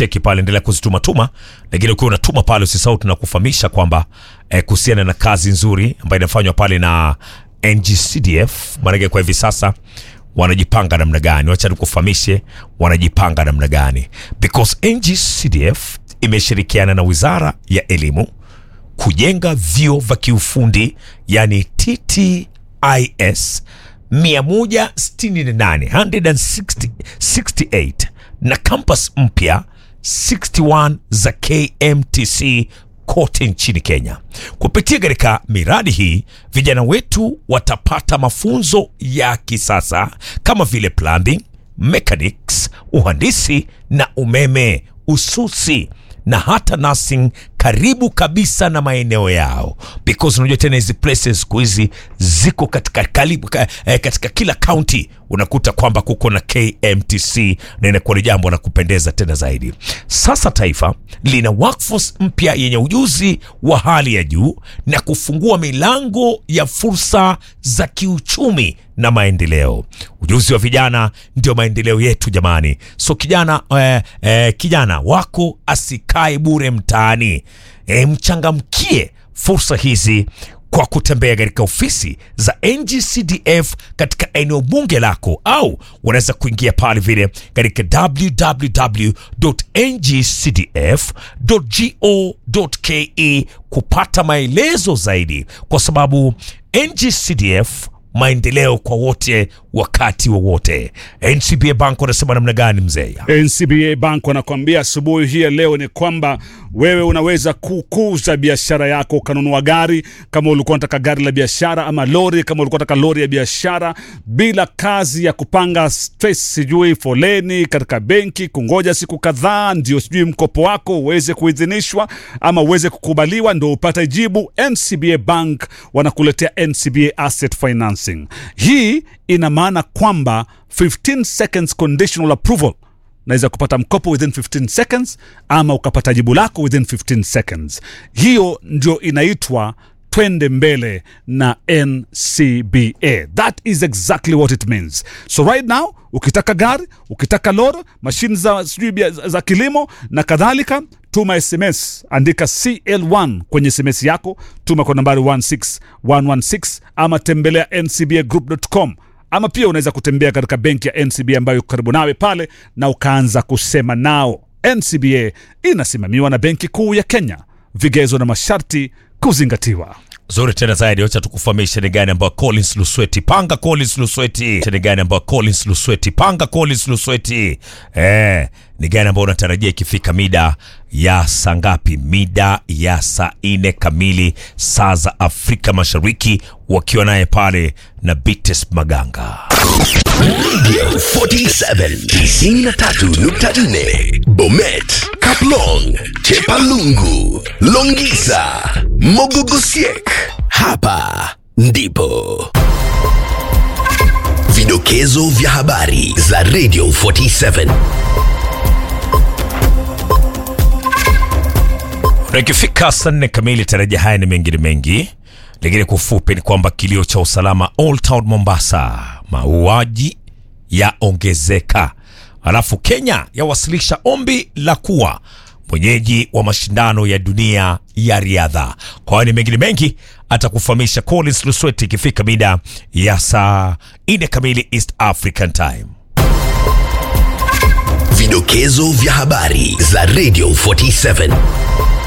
cheki pale, endelea kuzitumatuma, lakini ukiwa unatuma pale usisahau tunakufahamisha kwamba eh, kuhusiana na kazi nzuri ambayo inafanywa pale na NGCDF, maanake kwa hivi sasa wanajipanga namna gani? Wacha nikufahamishe wanajipanga namna gani, because NGCDF imeshirikiana na Wizara ya Elimu kujenga vyuo vya kiufundi yani TTIS 168 168 na campus mpya 61 za KMTC kote nchini Kenya. Kupitia katika miradi hii, vijana wetu watapata mafunzo ya kisasa kama vile plumbing, mechanics, uhandisi na umeme, ususi na hata nursing karibu kabisa na maeneo yao, because unajua tena hizi places siku hizi ziko katika, karibu, ka, eh, katika kila county unakuta kwamba kuko na KMTC na inakuwa ni jambo la kupendeza tena zaidi. Sasa taifa lina workforce mpya yenye ujuzi wa hali ya juu na kufungua milango ya fursa za kiuchumi na maendeleo. Ujuzi wa vijana ndio maendeleo yetu jamani. So kijana, eh, eh, kijana wako asikae bure mtaani. E, mchangamkie fursa hizi kwa kutembea katika ofisi za NGCDF katika eneo bunge lako, au unaweza kuingia pale vile katika www.ngcdf.go.ke kupata maelezo zaidi, kwa sababu NGCDF maendeleo kwa wote wakati wowote. NCBA Bank wanasema namna gani mzee? NCBA Bank wanakuambia asubuhi hii ya leo ni kwamba wewe unaweza kukuza biashara yako, ukanunua gari kama ulikuwa unataka gari la biashara, ama lori kama ulikuwa unataka lori ya biashara, bila kazi ya kupanga stress, sijui foleni katika benki, kungoja siku kadhaa ndio sijui mkopo wako uweze kuidhinishwa ama uweze kukubaliwa ndio upate jibu. NCBA Bank wanakuletea NCBA Asset Financing. Hii ina maana kwamba 15 seconds conditional approval naweza kupata mkopo within 15 seconds ama ukapata jibu lako within 15 seconds. Hiyo ndio inaitwa twende mbele na NCBA. That is exactly what it means. So right now ukitaka gari, ukitaka lori, mashine za sijui za kilimo na kadhalika, tuma SMS, andika CL1 kwenye SMS yako, tuma kwa nambari 16116 ama tembelea ncbagroup.com ama pia unaweza kutembea katika benki ya NCBA ambayo iko karibu nawe pale na ukaanza kusema nao. NCBA inasimamiwa na Benki Kuu ya Kenya, vigezo na masharti kuzingatiwa. Zuri tena zaidi, wacha tukufahamishe ni gani ambayo Collins Lusweti panga Collins Lusweti ni gani ambayo Collins Lusweti panga Collins Lusweti eh, ni gani ambayo unatarajia ikifika mida ya saa ngapi? Mida ya saa nne kamili saa za Afrika Mashariki, wakiwa naye pale na Bites Maganga. Radio 47 93.4 Bomet, Kaplong, Chepalungu, Longisa, Mogogosiek. Hapa ndipo vidokezo vya habari za Radio 47. Na ikifika saa nne kamili, tarajia haya ni mengine mengi, lakini kwa ufupi ni kwamba kilio cha usalama Old Town Mombasa, mauaji yaongezeka, alafu Kenya yawasilisha ombi la kuwa mwenyeji wa mashindano ya dunia ya riadha. Kwa hiyo ni mengine mengi atakufahamisha Collins Lusweti ikifika mida ya saa nne kamili East African Time. Vidokezo vya habari za Radio 47.